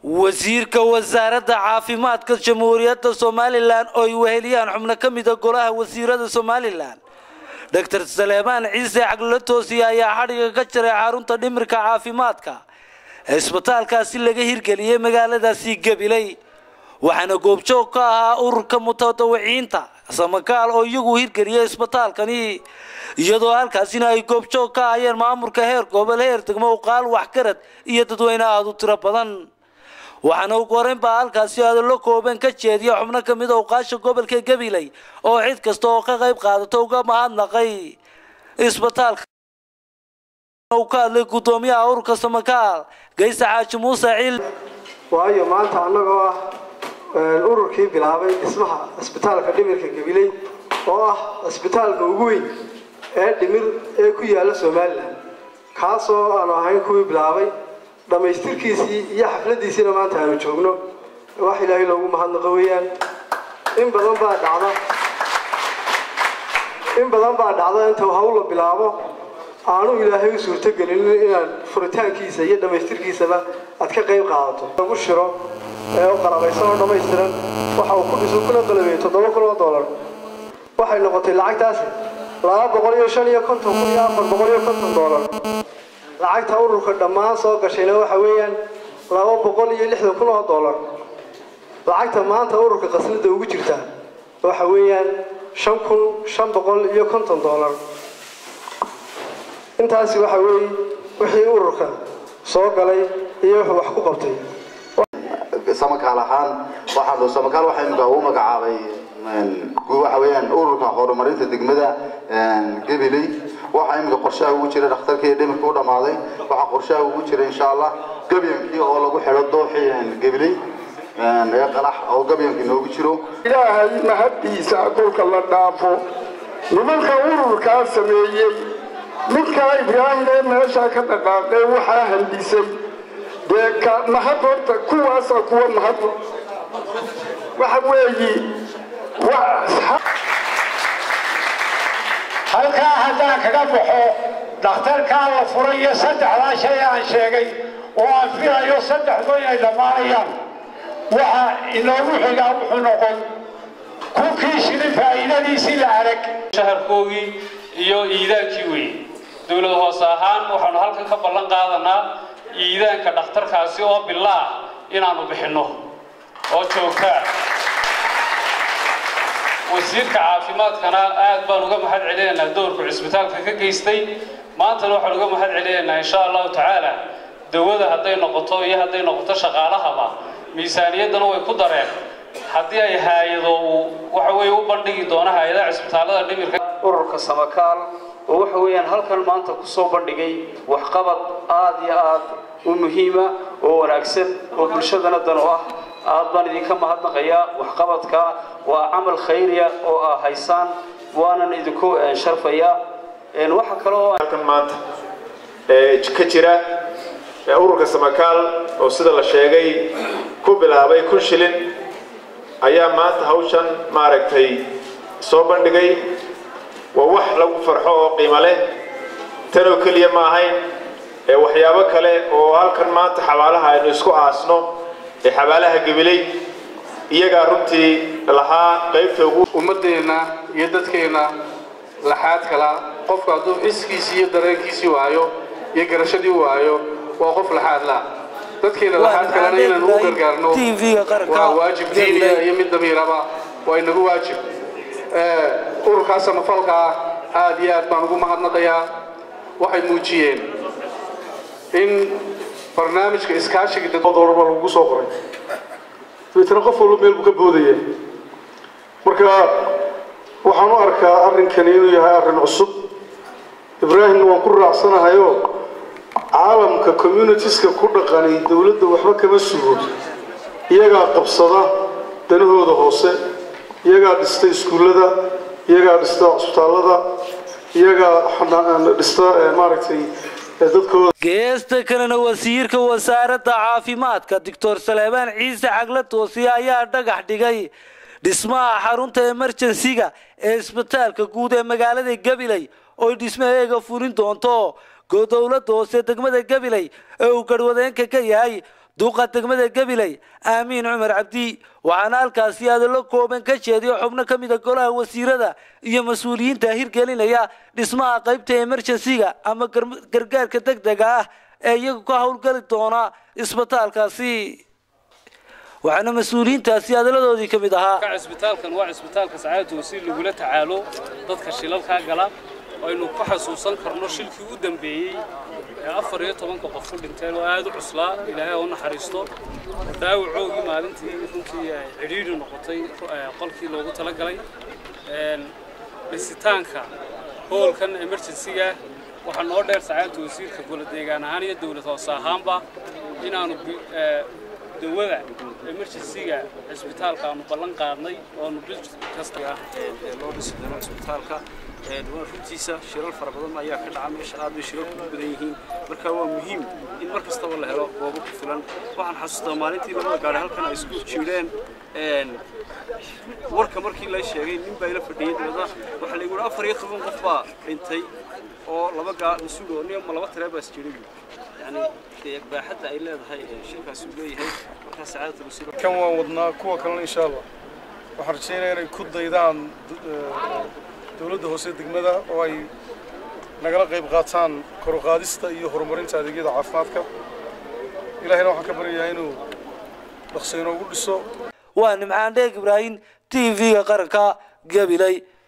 wasiirka wasaaradda caafimaadka jamhuuriyadda somalilan oo ay weheliyaan xubno ka mida golaha wasiirada somalilan doctor saleemaan ciise caglolo toosiye ayaa xadhiga ka jaray xarunta dhimirka caafimaadka cisbitaalkaasi laga hirgeliyey magaaladaasi gabiley waxaana goobjoog ka ahaa ururka mutadawiciinta samakaal oo iyagu hirgeliyay isbitaalkani iyadoo halkaasina ay goobjoog ka ahayeen maamulka heer gobol heer degmo uqaal waxgarad iyo dadweyne aada u tiro badan waxaana ugu horeyn baa halkaasi hadallo kooban ka jeediya xubno ka mid a uqaasha gobolka gabiley oo cid kasta oo ka qayb qaadato uga mahadnaqay isbitaalka uu ka hadlay guddoomiyaha ururka samakaal gaysa xaaji muuse ciil waayo maanta annagoo ah ururkii bilaabay dhismaha cisbitaalka dhimirka gabiley oo ah cisbitaalka ugu weyn ee dhimir ee ku yaalla somalilan kaasoo aanu ahayn kuwii bilaabay dhammaystirkiisii iyo xafladiisiina maanta aanu joogno wax ilaahay loogu mahadnaqo weeyaan in badan baa dhacda in badan baa dhacda inta hawl la bilaabo aanu ilaahay u suurtogelinin inaad furitaankiisa iyo dhammaystirkiisaba aad ka qayb qaadato lagu shiro ee u qalabaysan oo dhammaystiran waxa uu ku dhisu kuna qalabeeyey toddoba kun oo dollar waxay noqotay lacagtaasi laba boqol iyo shan iyo konton kun iyo afar boqol iyo konton dollar lacagta ururka dhammaan soo gashayna waxa weeyaan laba boqol iyo lixdan kun oo dollar lacagta maanta ururka qasnada ugu jirta waxa weeyaan shan kun shan boqol iyo konton dollar intaasi waxa weeye wixii ururka soo galay iyo wuxuu wax ku qabtay samakaal ahaan waxaan samakaal waxaa imika uu magacaabay waxa weeyaan ururka horumarinta degmada gabiley waxaa imika qorshaha ugu jira dhakhtarkii dhimirka u dhammaaday waxaa qorshaha ugu jira insha allah gabyankii oo lagu xidho dooxii gabiley ee qalax oo gabyankii noogu jiro ilaahay mahaddiisa dhulka la dhaafo nimanka ururkaa sameeyey midkaa ibraahim ee meeshaa ka dhaqaaqee waxaa handisay dee ka mahad horta kuwaasa kuwa mahad waxa weeyi halkaa haddaan kaga baxo dhakhtarkaa la furay iyo saddexdaa shay aan sheegay oo aan filayo saddexdu inay dhammaanayaan waxa inoogu xigaa wuxuu noqon kunkii shilin faa'iidadiisii la arag shaharkoogii iyo iidaankii weeye dowlad hoose ahaan waxaanu halkan ka ballan qaadanaa iidaanka dhakhtarkaasi oo bilaah inaannu bixinno oo joogtaa wasiirka caafimaadkana aad baan uga mahad celinaynaa doorku cisbitaalka ka geystay maantana waxaan uga mahad celinaynaa insha allahu tacaala dawada hadday noqoto iyo hadday noqoto shaqaalahaba miisaaniyaddana way ku dareen haddii ay haayado uu waxa weeye u bandhigi doono hay-adaha cisbitaallada dhimirka ururka samakaal oo waxa weeyaan halkan maanta kusoo bandhigay waxqabad aad iyo aad u muhiima oo wanaagsan oo bulshadana dan u ah aad baan idinka mahadnaqayaa waxqabadka waa camal khayriya oo aa haysaan waanan idinku sharfayaa waxa kale oo halkan maanta ka jira ururka samakaal oo sida la sheegay ku bilaabay kun shilin ayaa maanta hawshan maaragtay soo bandhigay waa wax lagu farxo oo qiimo leh tanoo keliya ma ahayn ee waxyaabo kale oo halkan maanta xabaalaha aynu isku aasno ee xabaalaha gabiley iyagaa runtii lahaa qaybta ugu ummadeenna iyo dadkeenna laxaad kala qofku hadduu xiskiisii iyo dareenkiisii waayo iyo garashadii waayo waa qof laxaad la dadkeena laxaad kalena inaan ugu gargaarno waa waajib diiniya iyo mid damiiraba waa inagu waajib ururkaa samafalkaa aad iyo aad baan ugu mahadnaqayaa waxay muujiyeen in barnaamijka iskaashiga dadorba lagu soo qoray dabeetana qof walba meel buu ka boodaya marka waxaan u arkaa arrinkani inuu yahay arrin cusub ibraahimna waan ku raacsanahayo caalamka communitieska ku dhaqanay dowladda waxba kama sugo iyagaa qabsada danahooda hoose iyagaa dhista iskuullada iyagaa dhista cusbitaallada iyagaa dhista maaragtay geesta kalena wasiirka wasaaradda caafimaadka doctor saleebaan ciise cagle toosiye ayaa dhagax dhigay dhismaha xarunta emerjensiga ee isbitaalka guud ee magaalada gabiley oy dhismaheega furin doonto dowladda hoose degmada gabiley ee uu garhwadeenka ka yahay duuqa degmada gabiley aamiin cumar cabdi waxaana halkaasi hadallo kooban ka jeediyo xubno ka mida golaha wasiirada iyo mas-uuliyiinta hirgelinaya dhismaha qaybta emergensiga ama gargaarka deg dega ah ee iyagu ka howlgali doona isbitaalkaasi waxaana mas-uuliyiintaasi hadalladoodii ka mid ahaa cisbitaalkan waa cisbitaalka sacaadatu wasiir lagula tacaalo dadka shilalkaa gala aynu ku xasuusan karno shilkii u dambeeyey ee afar iyo tobanka qof ku dhinteen oo aada u cuslaa ilaahay u naxariisto dhaawacoogii maalintii runtii cidhiidhi noqotay qolkii loogu talagalay dhisitaanka hoolkan emergensiga waxaa noo dheer sacaadatu wasiirka gola deegaan ahaan iyo dowlad hoose ahaanba inaanu dawada emergensiga cisbitaalka aanu ballan qaadnay oonu bil kasta loo dhisi doono cisbitaalka runtiisa shilal fara badan ayaa ka dhaca meesha aad bay shilal kugu badan yihiin marka waa muhiim in mar kastaba la helo goobo ku filan waxaan xasuustaa maalintii labada gaari halkan ay isku jiireen warka markii la sheegay nin baa ila fadhiyey dabada waxaa la yidhi afar iyo toban qof baa dhintay oo laba gaa mas-uul oo nin laba tiree baa isjiray yani baaxadda ay leedahay shilkaasi uu leeyahay markaa sacaadatu wasiir kan waan wadnaa kuwa kalena insha allah waxaan rajaynayaa inay ku daydaan dowladda hoose degmada oo ay nagala qayb qaataan kor u qaadista iyo horumarinta adeegyada caafimaadka ilaahayna waxaan ka baryayaa inuu dhaqso inoogu dhiso waa nimcaan dheeg ibraahim t v-ga qaranka gabiley